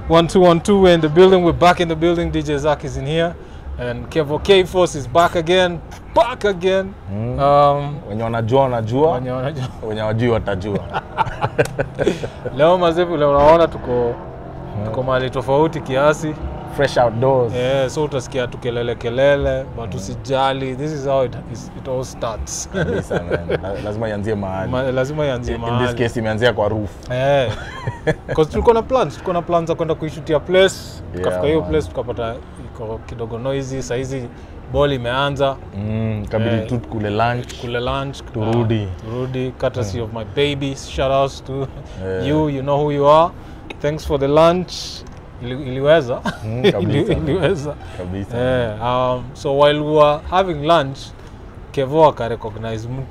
One two one two. We're in the building. We're back in the building. DJ Zach is in here, and Kevo K Force is back again. Back again. Mm. Um, wenye wanajua wanajua wenye wanajua. wenye wajui watajua leo mazevu, leo unaona tuko tuko mahali tofauti kiasi. fresh outdoors Yeah, so utasikia tukelele kelele, but usijali. This is how it, is- it all starts. kabisa man. La- lazima ianzie mahali Ma- lazima ianzie in this mahali. case imeanzia kwa roof Eh. Cause tulikuwa na plans, tulikuwa na plans za kwenda kuishutia place. Tukafika hiyo man. place tukapata iko kidogo noisy. Saa hizi ball imeanza mm, kabidi Eh. tu kule lunch kule lunch. Turudi. uh, turudi courtesy of my baby. Shout outs to Yeah. you, you know who you are. Thanks for the lunch. Ili, iliweza. Mm, Ili, kabisa. iliweza. kabisa Eh, um, so while we were having lunch, Kevo akarecognize mtu.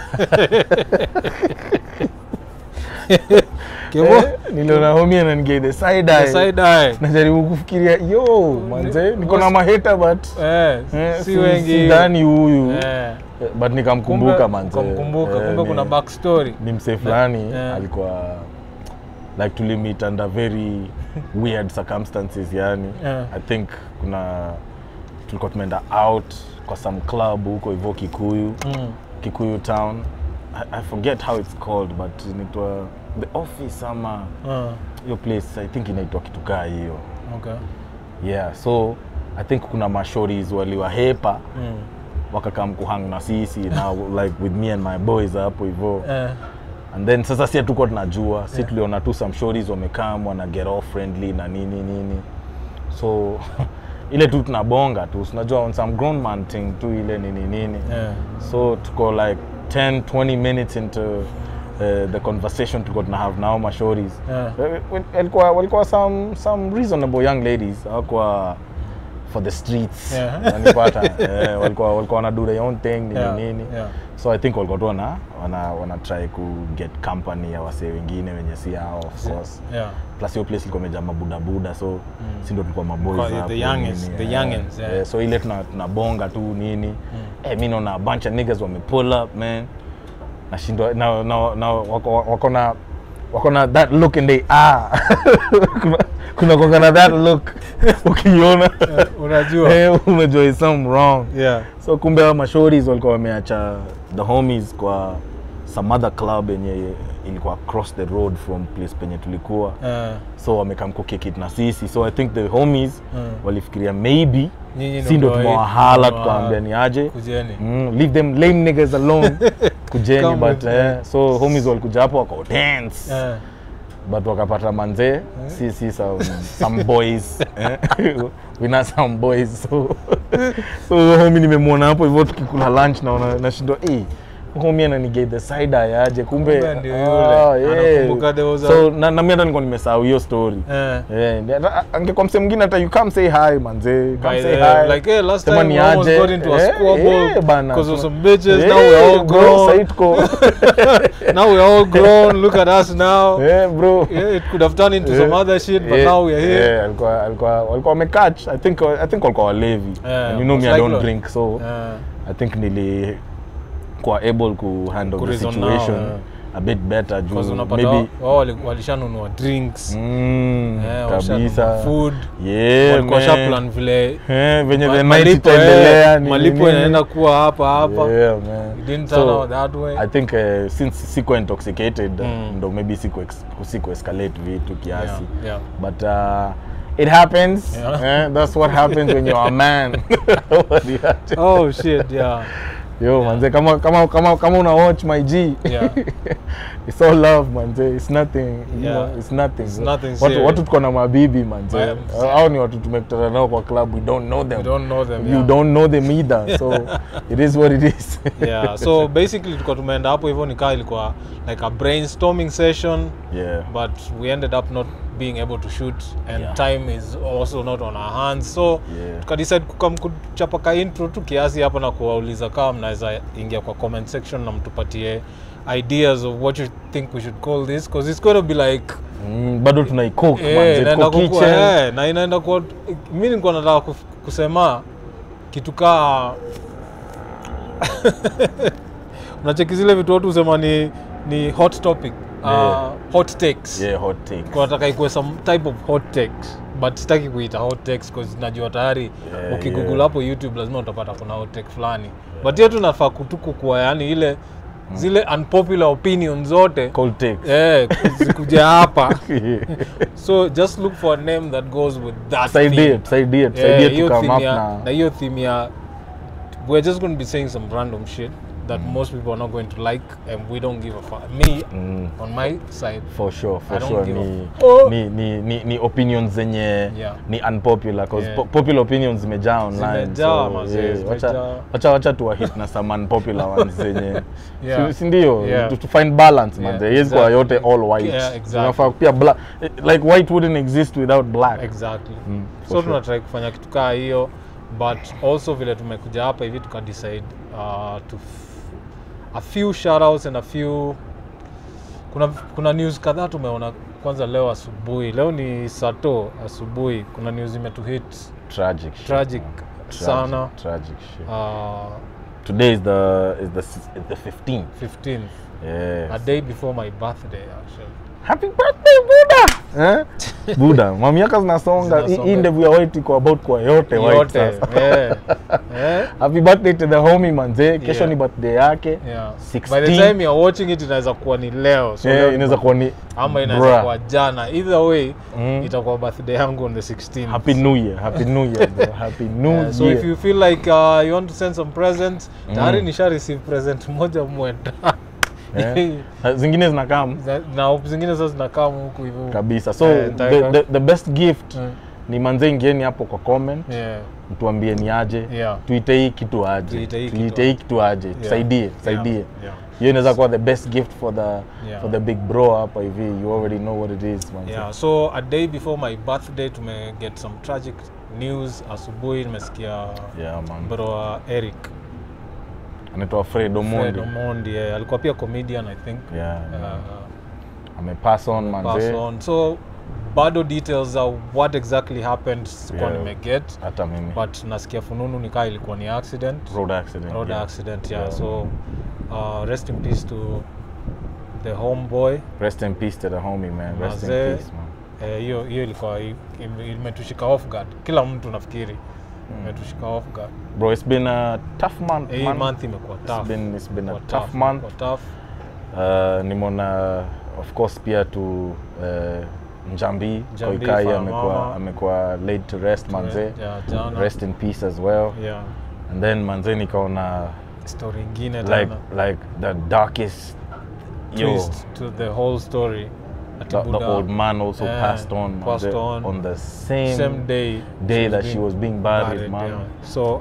Kevo, Eh, niliona homie ananigia the side eye. the side eye. najaribu kufikiria yo manze niko na maheta but Eh, eh, si si- wengi. sidhani huyu Eh, Eh, but nikamkumbuka kumbe- manze ukamkumbuka, Eh, kumbe ni- kuna backstory. ni msee fulani eh. alikuwa like tulimit under very weird circumstances yani Eh. i think kuna tulikuwa tumeenda out kwa some club huko hivyo kikuyu Mm. kikuyu town I, i forget how it's called but inaitwa the office ama Ah, hiyo place i think inaitwa kitu kaa hiyo okay. yeah so i think kuna mashories waliwahepa Mm. wakakam kuhang na sisi now like with me and my boys hapo hivyo Eh, and then sasa si hatuko tunajua si tuliona tu some stories wamekam wana get off friendly na nini nini so ile tu tunabonga tu unajua on some grown man thing tu ile nini nini eh, so tuko like 10 20 minutes into uh, the conversation tulikuwa tuna have nao mashories eh. walikuwa walikuwa some some reasonable young ladies hawakuwa for the streets Yeah. wanipata eh, walikuwa walikuwa wana do their own thing nini Yeah, nini yeah. so i think walikuwa tu wana wana, wana try ku get company ya wasee wengine wenye si hao of course Yeah. plus hiyo place ilikuwa imejaa mabudabuda so si ndo tulikuwa maboys Kwa- the hapo, youngins, nini, the eh, youngins, yeah. eh, so ile tuna- tunabonga tu nini eh, mi naona a bunch of niggas wame pull up man nashindwa na, na, na, wako, wako na wako na that look in the ah kuna kuna kuwanga na that look ukiona Eh, unajua eh, unajua is something wrong yeah. so kumbe hao mashories walikuwa wameacha the homies kwa some other club yenye ilikuwa across the road from place penye tulikuwa Eh, so wamekam kukikit na sisi so i think the homies Mm. walifikiria maybe Nyinyi si ndo ndo tumewahala ndo tukaambia ni aje kujeni mm, leave them lame niggas alone kujeni Come but with me. eh, so homies walikuja hapo wako dance Eh, but wakapata manzee si si some, some boys eh? we know some boys so so huyo homie nimemwona hapo hivyo tukikula lunch na nashindwa eh homie ananigei the side eye aje kumbe Kumbe ndio ah, yule. yeah. Anakumbuka there was a- so na, na mimi hata nilikuwa nimesahau hiyo story eh. Eh, ndi- hata- angekuwa mse mwingine hata you come say hi manze come By say the- hi like, hey, last Sema time ni we almost aje. got into a Eh, squabble eh, bana. because of some bitches. Eh, now we're all bro, grown. sahi tuko now we're all grown. Look at us now. Eh, bro Yeah, it could have turned into some Eh, other shit, but eh, now we're here. eh, alikuwa alikuwa walikuwa wamecatch i think i think walikuwa walevi Yeah, and you know me most i don't likely. drink so Eh, i think nili kuwa able ku handle the Kureason situation now, a bit better juu because unapata maybe wao wali- walishanunua drinks mm, eh, washanunua kabisa food yeah walikuwa man. shaplan vile Eh, venye ma- the night malipo, itaendelea eh, nini, malipo nini. inaenda kuwa hapa hapa yeah man It didn't turn So, out that way I think uh, since siko intoxicated uh, Mm. ndo maybe siku ex- siku escalate vitu kiasi yeah, yeah. but uh, it happens Yeah. eh, that's what happens when you're a man What do you have to- oh shit yeah yo manze kama kama kama kama una watch my G Yeah. it's all love manze it's nothing you Yeah. know, it's nothing It's nothing watu serious. watu tuko na mabibi manze Yeah. au ni watu tumekutana nao kwa club we don't know them we don't know them you yeah. don't know them either so it is what it is yeah so basically tulikuwa tumeenda hapo hivyo nikaa ilikuwa like a brainstorming session yeah but we ended up not being able to shoot and Yeah. time is also not on our hands so Yeah. tukadecide kukam kuchapa ka intro tu kiasi hapa na kuwauliza kama mnaweza ingia kwa comment section na mtupatie ideas of what you think we should call this because it's going to be like Mm, bado tunaikook eh, manze, inaenda tuko kukua, kitchen. eh, na inaenda kuwa mi nilikuwa nataka kuf- kusema kitu kaa unacheki zile vitu watu husema ni, ni hot topic uh, Yeah. hot takes yeah hot takes Kwa nataka ikuwe some type of hot takes but sitaki kuita hot takes cause najua tayari Yeah, ukigoogle yeah. hapo youtube lazima utapata kuna hot take fulani but hiyo tunafaa kutuku kuwa yani ile zile unpopular opinion zote cold takes eh, zikuja hapa so just look for a name that goes with that tusaidie theme. tusaidie Yeah, tusaidie hiyo to come theme up ya- na na hiyo theme ya we're just going to be saying some random shit that most people are not going to like and we don't give a fuck me Mm. on my side for sure for I don't sure give a ni, f- Oh. ni, ni, ni, ni opinions zenye Yeah. ni unpopular cause Yeah. po, popular opinions zimejaa online Zimejaa, mazee, yeah, wacha, zimejaa. wacha, wacha tuwahit na some unpopular ones zenye Yeah. si- si ndio Yeah. to, to find balance Yeah, manze yeah, kwa yote exactly. all white Yeah, exactly. Unafaa pia black like white wouldn't exist without black exactly Mm, for so sure. tunatrai kufanya kitu kaa hiyo but also vile tumekuja hapa hivi tukadecide uh, to f- a few shoutouts and a few kuna, kuna news kadhaa tumeona kwanza leo asubuhi leo ni sato asubuhi kuna news imetuhit tragic shit, Tragic man. sana. tragic shit uh, today is the is the s- is the 15th 15th yes. a day before my birthday actually happy birthday buda eh? buda mamiaka zinasonga Hii- hii Zinasonga. ndevu ya white iko about kwa yote white yote sasa. eh, eh, happy birthday to the homie manze kesho Yeah. ni birthday yake yeah. 16. by the time you're watching it inaweza kuwa ni leo so Eh, leo ni inaweza kuwa ni ama inaweza Bruh. kuwa jana either way Mm. itakuwa birthday yangu on the 16th happy new year happy new year bro happy new Yeah, so year if you feel like uh, you want to send some presents tayari nisha receive present moja mwenda Eh, zingine zinakam Za- na hope zingine sasa zinakaa huku hivyo kabisa so Eh, the, nitaweka- the, the best gift Mm. ni manze ingieni hapo kwa comment yeah. mtuambie ni aje Yeah. tuite hii kitu aje Tuite hii kitu tuite hii kitu aje tusaidie tusaidie Yeah. Yeah. hiyo inaweza kuwa the best gift for the Yeah. for the big bro hapa hivi you already know what it is man Yeah, so a day before my birthday tume get some tragic news asubuhi nimesikia yeah man bro wa Eric anaitwa Fred Fred Omondi Omondi yeah. alikuwa pia comedian I think yeah uh, amepass on pass manze on so bado details of what exactly happened sikuwa Yeah. nimeget hata mimi but nasikia fununu nikaa ilikuwa ni accident road accident road yeah. accident yeah, Yeah. so uh, rest in peace to the homeboy rest in peace to the homie man rest in Mazee. peace man Eh, hiyo hiyo ilikuwa i- ime- imetushika off guard kila mtu nafikiri imetushika off guard bro it's been a tough month hii man. month imekuwa it's tough been it's been a Imekuwa tough month imekuwa tough uh, nimeona of course pia to uh, Njambi, Njambi, Koikai Fire amekuwa Mama. amekuwa laid to rest manze yeah, jana rest in peace as well yeah and then manze nikaona story ingine like tena like the darkest yo twist to the whole story Ati the, the Buddha, old man also eh, passed on passed manze, on. on the same, same day day that being she was being buried, man. yeah. so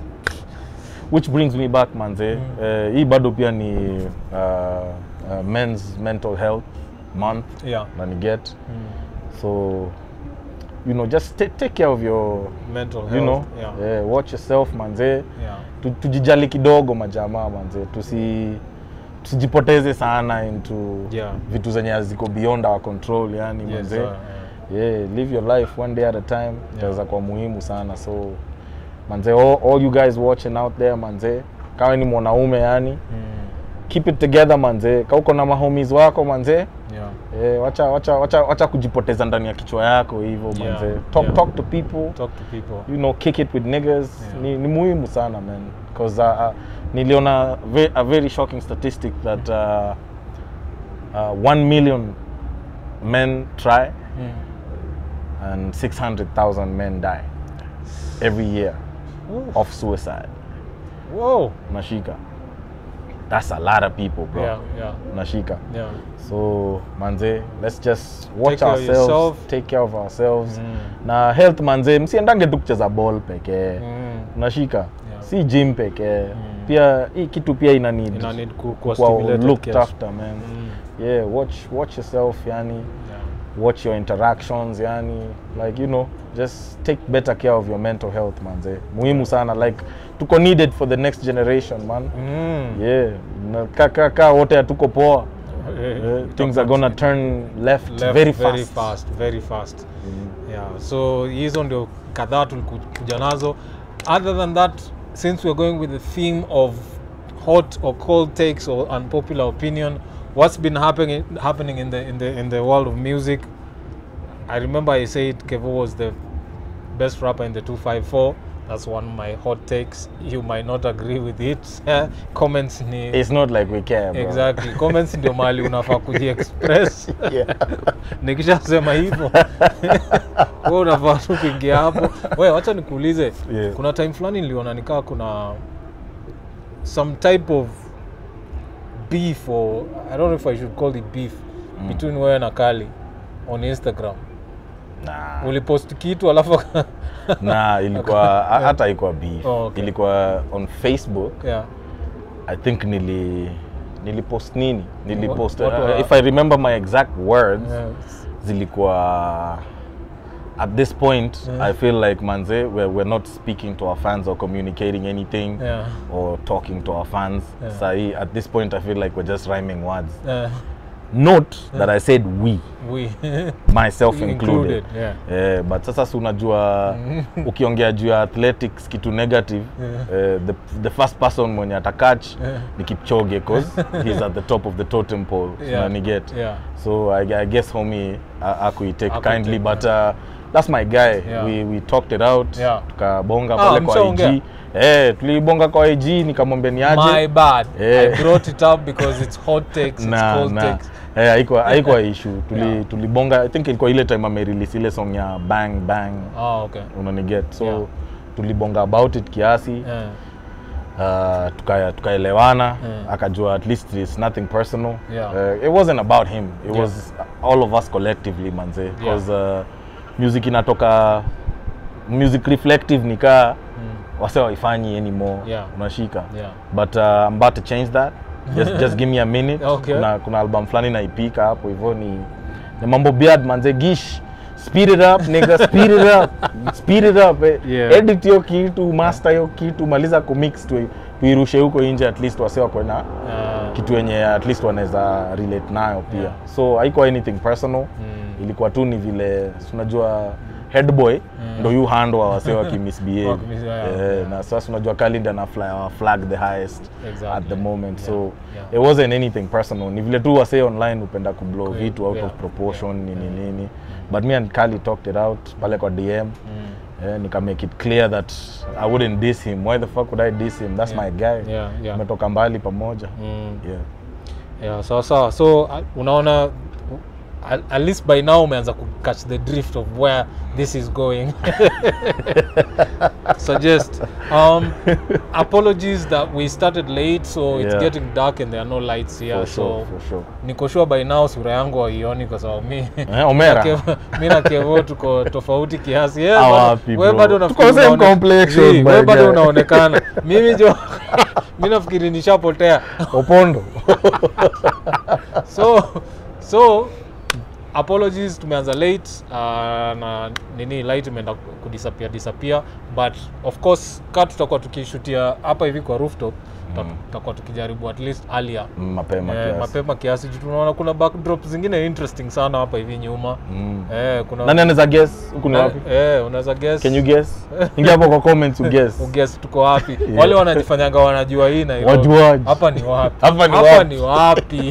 which brings me back manze Mm. Eh, hii bado pia ni uh, uh, men's mental health month yeah na ni get mm. so you know just ta- take care of your mental health you know yeah eh, watch yourself manze yeah Tu- tujijali kidogo majamaa manze tusi tusijipoteze sana into Yeah. vitu zenye haziko beyond our control yani yes manze sir, yeah. yeah live your life one day at a time itaweza kuwa muhimu sana so manze all, all you guys watching out there manze kawe ni mwanaume yani Mm. keep it together manze ka uko na mahomies wako manze yeah eh, wacha, wacha, wacha, wacha kujipoteza ndani ya kichwa yako hivyo Yeah, manze talk, yeah. talk to people talk to people you know kick it with niggas Yeah. ni, ni muhimu sana man because uh, uh, niliona ve a very shocking statistic that uh, uh, 1 million men try mm. and 600,000 men die every year Ooh. of suicide whoa nashika that's a lot of people bro yeah yeah nashika yeah so manze let's just watch care of ourselves yourself. take care of ourselves Mm. na health manze msiendange tu kucheza ball pekee mm. unashika Yeah. si gym pekee Mm. pia hii kitu pia ina need ina need ku, kuwa kuwa stimulated looked kiasi. after man Mm. yeah watch watch yourself yani yeah watch your interactions yani like you know just take better care of your mental health manze muhimu sana like tuko needed for the next generation man mm. yeah na ka, ka, ka wote hatuko poa Eh, eh, things are gonna turn left, left very very fast, fast very fast Mm. yeah so hizo ndio kadhaa tulikuja nazo other than that since we're going with the theme of hot or cold takes or unpopular opinion what's been happening happening in the in the in the world of music. I remember I said Kevo was the best rapper in the 254. That's one of my hot takes. You might not agree with it. Comments ni It's not like we care, bro. exactly. Comments ndio mahali unafaa kujiexpress. Yeah. Nikishasema hivyo wewe unafaa tu kuingia hapo. Wewe wacha nikuulize. Yeah. Kuna time fulani niliona nikaa kuna some type of beef or I don't know if I should call it beef Mm. between wewe na Kali on Instagram. Nah. Ulipost kitu alafu na ilikuwa ha- hata haikuwa beef Oh, okay. ilikuwa on facebook yeah. i think nili nilipost nini nilipost what uh, were- if i remember my exact words Yeah. zilikuwa at this point Yeah. i feel like manze we're, we're not speaking to our fans or communicating anything Yeah. or talking to our fans Yeah. sahi at this point i feel like we're just rhyming words Yeah. note that i said we We myself included, yeah. Eh, but sasa si unajua ukiongea juu ya athletics kitu negative eh, the, the first person mwenye atakach Yeah. ni kipchoge cause he's at the top of the totem pole Yeah. unaniget Yeah. so I, i guess homie akuitake Hakuitake, kindly but uh, that's my guy Yeah. we, we talked it out Yeah. tukabonga Ah, pale kwa mshaongea? ig eh, tulibonga kwa ig nikamwambia ni aje My bad. Yeah. I brought it up because it's hot takes, it's na cold na takes. eh, haikuwa haikuwa issue tuli Yeah. tulibonga i think ilikuwa ile time amerelease ile song ya bang bang Oh, okay. unaniget so Yeah. tulibonga about it kiasi Yeah. uh, tuka- tukaelewana Yeah. akajua at least it's nothing personal Yeah. uh, it wasn't about him it Yeah. was all of us collectively manze because uh, music inatoka music reflective nikaa Mm. wase waifanyi anymore Yeah. unashika Yeah. but uh, I'm about to change that just, just give me a minute Okay. kuna, kuna album fulani naipika hapo hivyo ni, ni mambo beard manze gish speed it up nigga speed it up speed it up eh. Yeah. edit hiyo kitu master hiyo kitu maliza kumix tu tuirushe huko nje at least wase wako na Uh, kitu yenye at least wanaweza relate nayo pia Yeah. so haikuwa anything personal mm. ilikuwa tu ni vile si unajua headboy ndo yu handwa wase wakimisbehave Wakimis- yeah, Eh, yeah. na sasa unajua Khalid ana fly, flag the highest Exactly. at the moment so Yeah, yeah. it wasn't anything personal ni vile tu wase online upenda kublow Kweli, vitu out yeah, of proportion yeah, nini yeah. nini but me and Khalid talked it out pale kwa DM Mm. eh, nika make it clear that I wouldn't diss him why the fuck would I diss him that's Yeah. my guy Yeah, yeah. tumetoka mbali pamoja Mm. yeah Yeah, sawa sawa. So uh, unaona uh, at, at least by now umeanza ku catch the drift of where this is going. Suggest um, apologies that we started late, so it's Yeah. getting dark and there are no lights here. for so sure for sure niko sure by now sura yangu haioni kwa sababu mi eh, Omera mi na Kevo tuko tofauti kiasi. Yeah, Ah, bado- wapi, wewe bro? bado unafikiri Tuko same unaone- complexion, Zii, my wewe bado guy. unaonekana. Mimi jo mi nafikiri nishapotea. Opondo so so apologies tumeanza late uh, na nini light imeenda kudisappear disappear but of course ka tutakuwa tukishutia hapa hivi kwa rooftop tuta- Mm. tutakuwa tukijaribu at least earlier Mm, mapema eh, kiasi. mapema kiasi juu tunaona kuna backdrop zingine interesting sana hapa hivi nyuma Mm. eh, kuna nani anaweza guess huku ni na- wapi eh, unaweza guess can you guess ingia hapo kwa comments uguess uguess tuko wapi wale wanajifanyanga wanajua hii Nairobi. Wajuaji. hapa ni wapi Hapa ni hapa wapi? ni wapi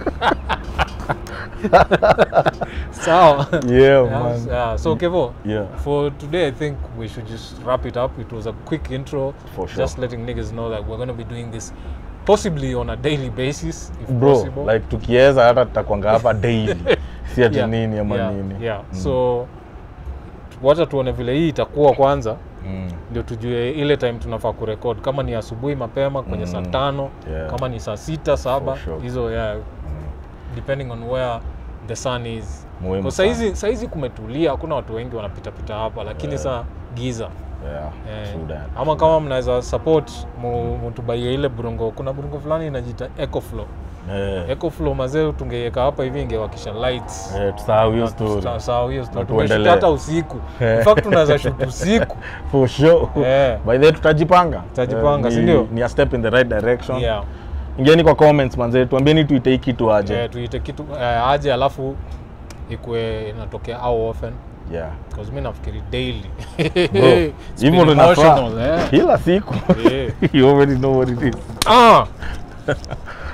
sawa yeah Yeah, man yeah. So Kevo, yeah for today I think we should just wrap it up. It was a quick intro, For sure. just letting niggas know that we're gonna be doing this possibly on a daily basis if bro possible. like tukiweza hata tutakwanga hapa daily si ati Yeah, nini ama yeah, nini yeah. Mm. So wacha tuone vile hii itakuwa kwanza Mm. ndio tujue ile time tunafaa kurekod kama ni asubuhi mapema kwenye saa Mm. tano Yeah. kama ni saa sita saba For sure. hizo yeah, depending on where the sun is Muhimu Kwa sana. saizi saizi kumetulia hakuna watu wengi wanapitapita hapa lakini Yeah. saa giza yeah Eh, true that ama kama mnaweza support mu- mutubaie ile burungo kuna burungo fulani inajiita ecoflow eh ecoflow mazee tungeiweka hapa hivi ingewakisha lights eh tusahau hiyo Na story tuta- sawa hiyo story. Na Tumeshoot tuendelee. hata usiku in fact tunaweza shoot usiku for sure Eh. by the way tutajipanga Tutajipanga, Eh, si ni- ndio? ni a step in the right direction yeah ingieni kwa comments manze tuambieni tuite hii kitu aje Eh, tuite kitu eh, aje alafu ikue inatokea how often yeah because mi nafikiri daily Bro, It's hivyo been ndo inafaa. emotional, eh. kila siku Eh. you already know what it is Ah.